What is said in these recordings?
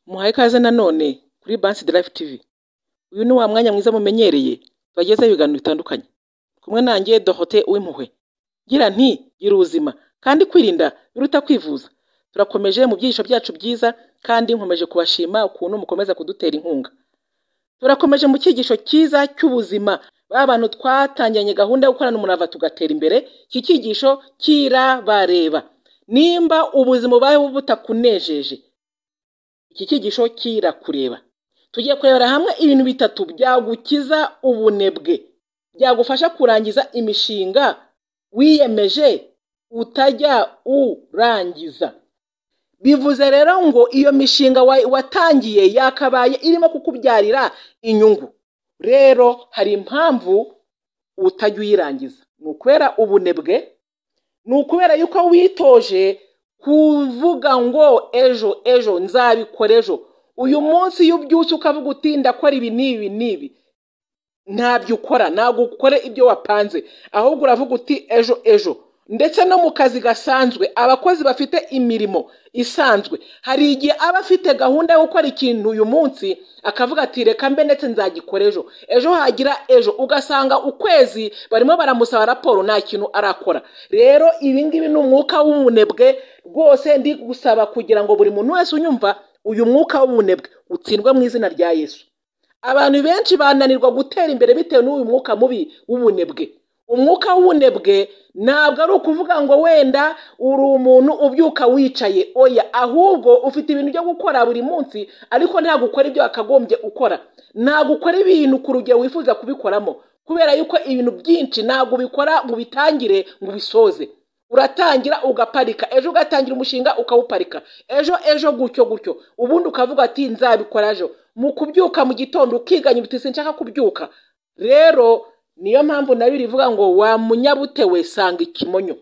Muhaye ikaze nanone kuri Bansi Live TV, uyu ni wa mwanya mwiza mumenyereye tubagezaho ibiganiro bitandukanye, kumwe nanjye Dorothée Uwimpuhwe, ngira nti gira ubuzima kandi kwirinda biruta kwivuza, turakomeje mu byigisho byacu byiza kandi nkomeje kubashima ukuntu mukomeza kudutera inkunga, turakomeje mu cyigisho cyiza cy'ubuzima, ba bantu twatangiranye gahunda yo gukorana umurava tugatera imbere, iki cyigisho kirabareba, nimba ubuzima ubayeho butakunejeje iki cyigisho kirakureba, tugiye kurebera hamwe ibintu bitatu byagukiza ubunebwe, byagufasha kurangiza imishinga wiyemeje utajya urangiza, bivuze rero ngo iyo mishinga wa- watangiye yakabaye irimo kukubyarira inyungu rero hari impamvu utajya uyirangiza ni ukubera ubunebwe ni ukubera yuko witoje kuvuga ngo ejo ejo nzabikora ejo uyu munsi iyo ubyutse ukavuga uti ndakora ibi n'ibi n'ibi ntabyo ukora ntabwo ukore ibyo wapanze ahubwo uravuga uti ejo ejo ndetse no mu kazi gasanzwe abakozi bafite imirimo isanzwe hari igihe aba afite gahunda yo gukora ikintu uyu munsi akavuga ati reka mbe ndetse nzagikora ejo ejo hagira ejo ugasanga ukwezi barimo baramusaba raporo nta kintu arakora rero ibi ngibi ni umwuka w'ubunebwe rwose ndi gusaba kugira ngo buri muntu wese unyumva uyu mwuka w'ubunebwe utsindwe mu izina rya yesu abantu benshi bananirwa gutera imbere bitewe n'uyu mwuka mubi w'ubunebwe umwuka w'ubunebwe ntabwo ari ukuvuga ngo wenda uri umuntu ubyuka wicaye oya ahubwo ufite ibintu byo gukora buri munsi ariko ntabwo ukora ibyo wakagombye ukora ntabwo ukora ibintu ku rugero wifuza kubikoramo kubera yuko ibintu byinshi ntabwo ubikora ngo ubitangire ngo ubisoze uratangira ugaparika ejo ugatangira umushinga ukawuparika ejo ejo gutyo gutyo ubundi ukavuga ati nzabikora ejo mu kubyuka mu gitondo ukiganya uti sinshaka kubyuka rero niyo mpamvu na bibiri ivuga ngo wa munyabute we sanga ikimonyo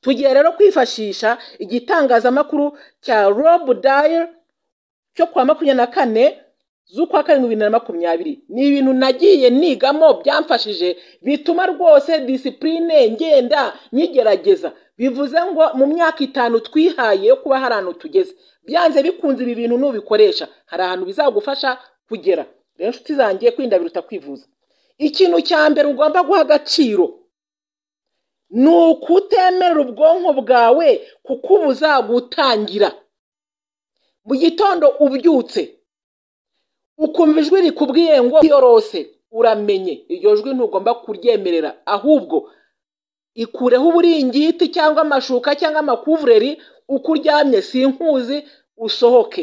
tugiye rero kwifashisha igitangazamakuru cya rob dayer cyo kuwa makumyabiri na kane z'ukwa karindwi bibiri na makumyabiri ni ibintu nagiye nigamo byamfashije bituma rwose disipurine ngenda nyigerageza bivuze ngo mu myaka itanu twihaye yo kuba hari ahantu tugeze byanze bikunze ibi bintu nubikoresha hari ahantu bizagufasha kugera rero inshuti zanjye kwirinda biruta kwivuza ikintu cya mbere ugomba guha agaciro ni ukutemerera ubwonko bwawe kukubuza gutangira mu gitondo ubyutse ukumva ijwi rikubwiye ngo yorose uramenye iryo jwi ntugomba kuryemerera ahubwo ikureho uburingiti cyangwa amashuka cyangwa amakuvureri uko uryamye sinkuzi usohoke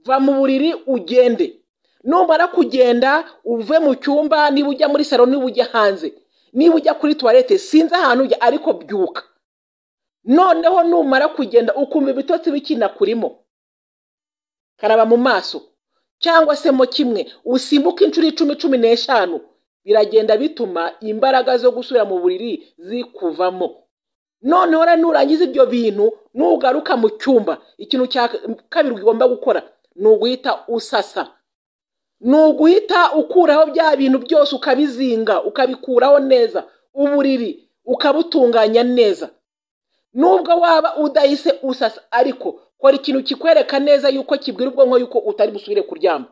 va mu buriri ugende numara kugenda uve mu cyumba niba ujya muri salo niba ujya hanze niba ujya kuri tuwarete sinzi ahantu ujya ariko byuka noneho numara kugenda ukumva ibitotsi bikinakurimo karaba mu maso cyangwa se mo kimwe usimbuke inshuro icumi cumi n'eshanu biragenda bituma imbaraga zo gusubira mu buriri zikuvamo noneho rero nurangiza ibyo bintu nugaruka mu cyumba ikintu cya kabiri ugomba gukora ni uguhita usasa ni uguhita ukuraho bya bintu byose ukabizinga ukabikuraho neza uburiri ukabutunganya neza nubwo waba udahise usasa ariko kora ikintu kikwereka neza yuko kibwira ubwonko yuko utari busubire kuryama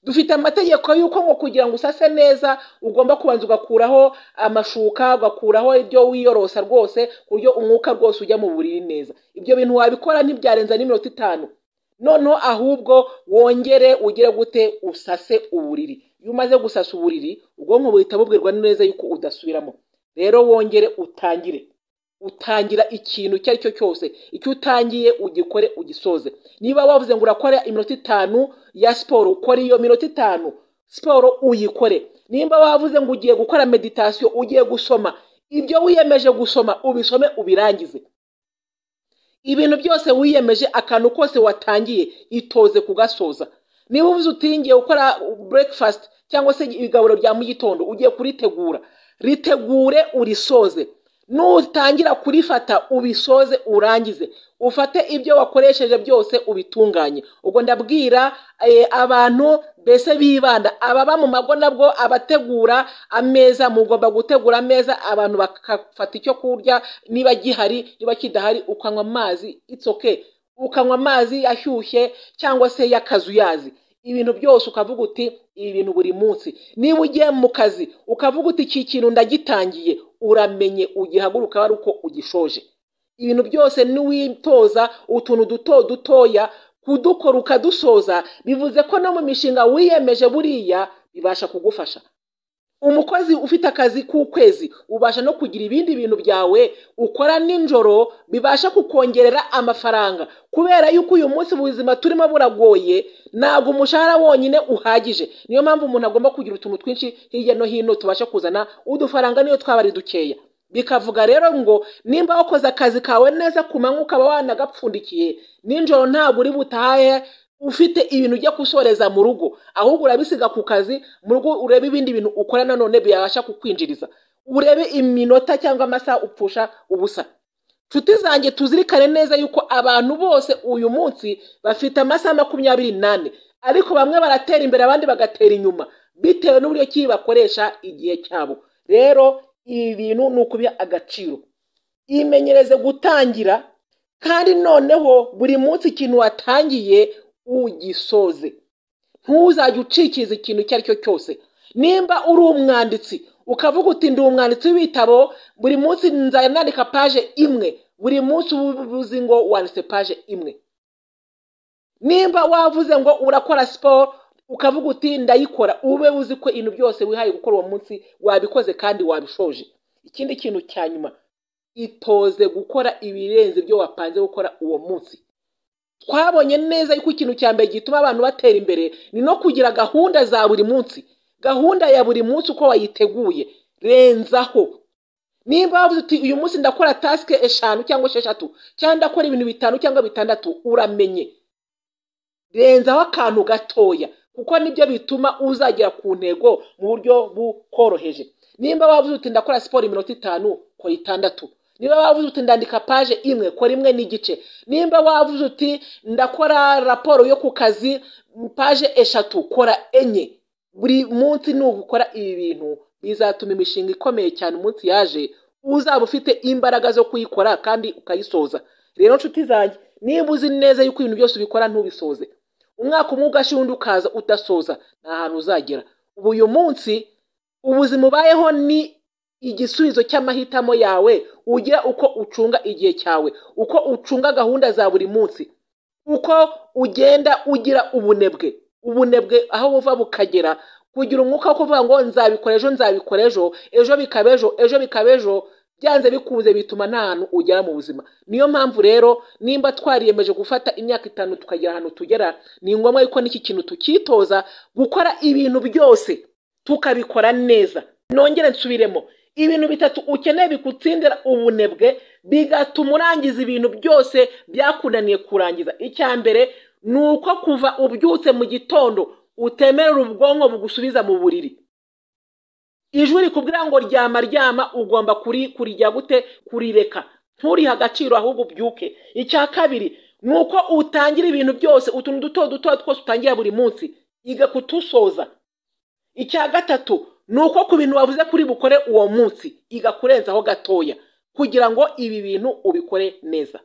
dufite amategeko yuko ngo kugira ngo usase neza ugomba kubanza ugakuraho amashuka ugakuraho ibyo wiyorosa rwose ku buryo umwuka rwose ujya mu buriri neza ibyo bintu wabikora ntibyarenza n'iminota itanu noneho ahubwo wongere ugire gute usase uburiri iyo umaze gusasa uburiri ubwonko buhita bubwirwa neza yuko udasubiramo rero wongere utangire utangira ikintu icyo ari cyo cyose icyo utangiye ugikore ugisoze niba wavuze ngo urakora iminota itanu ya siporo ukora iyo minota itanu siporo uyikore nimba wavuze ngo ugiye gukora meditasiyo ugiye gusoma ibyo wiyemeje gusoma ubisome ubirangize ibintu byose wiyemeje akantu kose watangiye itoze kugasoza niba uvuze utingiye gukora breakfast cyangwa se igaburo rya mu gitondo ugiye kuritegura ritegure urisoze nutangira kurifata ubisoze urangize ufate ibyo wakoresheje byose ubitunganye ubwo ndabwira eh, abantu mbese bibanda ababa mu mago nabwo abategura ameza mugomba gutegura ameza abantu bakafata icyo kurya niba gihari niba kidahari ukanywa amazi it's okay ukanywa amazi ashyushye cyangwa se y'akazuyazi ibintu byose ukavuga uti ibi bintu buri munsi niba ugiye mu kazi ukavuga uti iki kintu ndagitangiye uramenye ugihaguruka ari uko ugishoje ibintu byose n'uwitoza utuntu duto dutoya kudukora ukadusoza bivuze ko no mu mishinga wiyemeje buriya bibasha kugufasha umukozi ufite akazi k'ukwezi ubasha no kugira ibindi bintu byawe ukora nijoro bibasha kukongerera amafaranga kubera yuko uyu munsi ubuzima turimo buragoye ntabwo umushahara wonyine uhagije niyo mpamvu umuntu agomba kugira utuntu twinshi hirya no hino tubasha kuzana udufaranga niyo twaba ari dukeya bikavuga rero ngo nimba wakoze akazi kawe neza ku manywa ukaba wanagapfundikiye nijoro ntabwo uri butahe ufite ibintu ujya gusoreza mu rugo ahubwo urabisiga ku kazi mu rugo urebe ibindi bintu ukora nanone byabasha kukwinjiriza urebe iminota cyangwa amasaha upfusha ubusa nshuti zanjye tuzirikane neza yuko abantu bose uyu munsi bafite amasaha makumyabiri n'ane ariko bamwe baratera imbere abandi bagatera inyuma bitewe n'uburyo ki bakoresha igihe cyabo rero ibi bintu ni ukubiha agaciro imenyereze gutangira kandi noneho buri munsi ikintu watangiye ugisoze ntuzajye ucikiriza ikintu icyo ari cyo cyose nimba uri umwanditsi ukavuga uti ndi umwanditsi w'ibitabo buri munsi nzajya nandika paje imwe buri munsi uba uzi ngo wanditse paje imwe nimba wavuze ngo urakora siporo ukavuga uti ndayikora ube uzi ko ibintu byose wihaye gukora uwo munsi wabikoze kandi wabishoje ikindi kintu cya nyuma itoze gukora ibirenze ibyo wapanze gukora uwo munsi twabonye neza yuko ikintu cya mbere gituma abantu batera imbere ni no kugira gahunda za buri munsi gahunda ya buri munsi uko wayiteguye renzaho nimba wavuze uti uyu munsi ndakora tasike eshanu cyangwa esheshatu cyangwa ndakora ibintu bitanu cyangwa bitandatu uramenye renzaho akantu gatoya kuko nibyo bituma uzagera ku ntego mu buryo bukoroheje nimba wavuze uti ndakora siporo iminota itanu kora itandatu niba wavuze uti ndandika paje imwe kora imwe n'igice nimba wavuze uti ndakora raporo yo ku kazi paje eshatu kora enye buri munsi nugukora ibi bintu bizatuma imishinga ikomeye cyane umunsi yaje uzaba ufite imbaraga zo kuyikora kandi ukayisoza rero nshuti zanjye niba uzi neza yuko ibintu byose ubikora ntubisoze umwaka umwe ugashira undi ukaza udasoza nta hantu uzagera ubu uyu munsi ubuzima ubayeho ni igisubizo cy'amahitamo yawe ugira uko ucunga igihe cyawe uko ucunga gahunda za buri munsi uko ugenda ugira ubunebwe ubunebwe aho buva bukagera kugira umwuka wo kuvuga ngo nzabikora ejo nzabikora ejo ejo bikaba ejo ejo bikaba ejo byanze bikunze bituma nta hantu ugera mu buzima niyo mpamvu rero nimba twariyemeje gufata imyaka itanu tukagera ahantu tugera ni ngombwa yuko n'iki kintu tukitoza gukora ibintu byose tukabikora neza nongere nsubiremo ibintu bitatu ukeneye bigutsindira ubunebwe bigatuma urangiza ibintu byose byakunaniye kurangiza icya mbere ni uko kuva ubyutse mu gitondo utemerera ubwonko bugusubiza mu buriri ijwi rikubwira ngo ryama ryama ugomba kuri kurijya gute kurireka nturihe agaciro ahubwo ubyuke icya kabiri ni uko utangira ibintu byose utuntu duto duto twose utangira buri munsi iga kutusoza icya gatatu ni uko ku bintu wavuze kuri bukore uwo munsi iga kurenzaho gatoya kugira ngo ibi bintu ubikore neza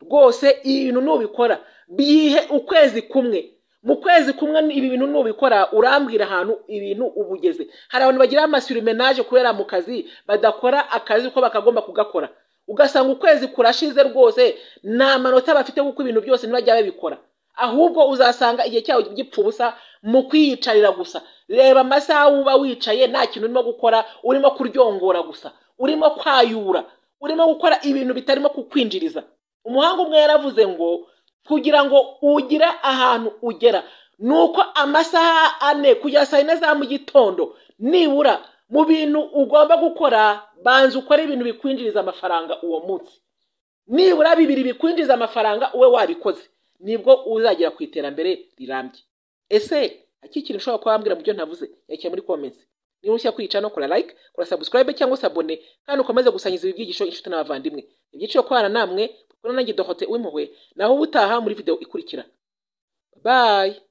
rwose ibi bintu nubikora bihe ukwezi kumwe mu kwezi kumwe ibi bintu nubikora urambwira ahantu ibintu uba ugeze hari abantu bagira amasurumenaje kubera mu kazi badakora akazi uko bakagomba kugakora ugasanga ukwezi kurashize rwose nta manota bafite kuko ibintu byose ntibajya babikora ahubwo uzasanga igihe cyawe gipfa ubusa mu kwiyicarira gusa reba amasaha uba wicaye nta kintu urimo gukora urimo kuryongora gusa urimo kwayura urimo gukora ibintu bitarimo kukwinjiriza umuhanga umwe yaravuze ngo kugira ngo ugire ahantu ugera ni uko amasaha ane kugera saa yine za mu gitondo nibura mu bintu ugomba gukora banza ukore ibintu bikwinjiriza amafaranga uwo munsi nibura bibiri bikwinjiriza amafaranga ube wabikoze nibwo uzagera ku iterambere rirambye ese akikiri ushobora kuba wambwira mu byo ntavuze yakira muri komensi niba ushya kwica no kora like kora subscribe cyangwa se abone kandi ukomeze gusangiza ibi byigisho inshuti n'abavandimwe ibyiciro kubana namwe kuko nanjye dohote w'impuhwe naho ubutaha muri video ikurikira bye